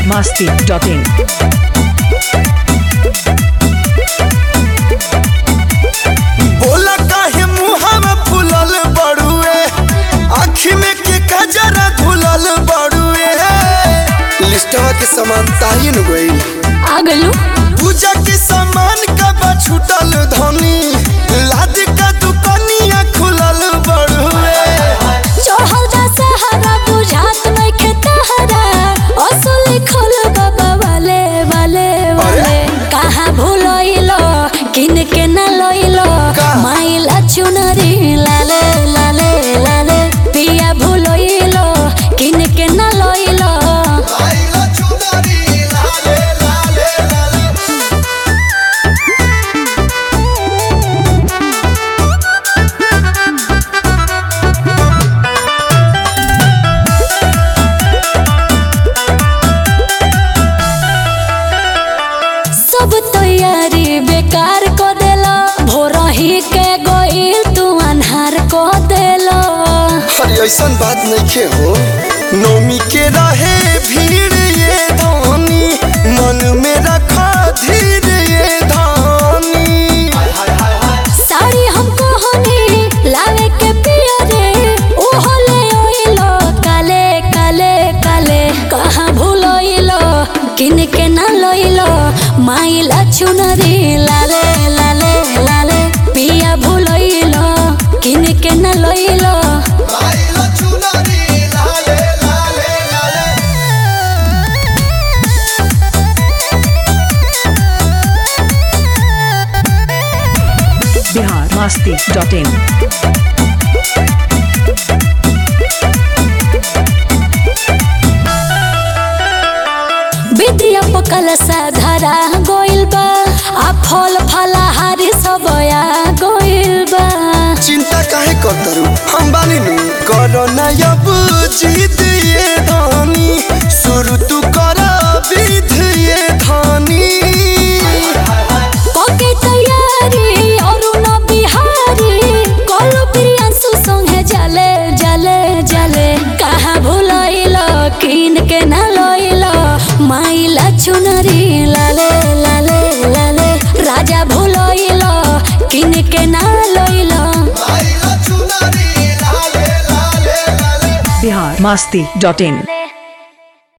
masti.in. बोला काहे मुहावा फुलल बड़ुए आँखी में के कजरा धुलल बड़ुए लिस्टवा के सामान ताइन गइल आगलू पूजा के सामान कब छूटल धनी लाद का दुकानिया खुलल बड़ुए चढ़ल जा सहारा बुझात नहीं खेतहरा असली खोल बाबा वाले वाले वाले कहाँ भूलोइलो किन के न लोइलो का? माइला चुनरी लाले लाले लाले पिया भूलोइलो किन के न लोइलो आइला चुनरी लाले लाले लाले सब तैयारी बेकार को देला भोरही के गोइल तू अन्हार को देला अरे ऐसन बात नहीं हो नौमी के रहे भीड़ ये धानी मन में रखा धीर ये धानी साड़ी हमको होनी लावे के पिया रे ओहो ले ओइलो काले काले काले कहाँ भूलोइलो किन के ना लोइलो माइला चुनरी लाले लाले लाले पिया भूलोइलो किन के ना लोइलो आइला चुनरी लाले लाले लाले Bihar masti.in. विद्या पकल धरा गोइल बा आ फल फलाहारी सब आ गोइल बा चिंता काहे करतरू हम बानी नु करो ना अब जीत ये धानी शुरू तू कर विध ये धानी कोके तैयारी अरुण बिहारी कलु प्रियांशु संगे जले जले जले कहाँ भूलैलो किन के ना लैलो माइला चुनरी लाले लाले लाले राजा भूलैलो किन के ना लैलो आइला चुनरी लाले लाले लाले Bihar masti.in.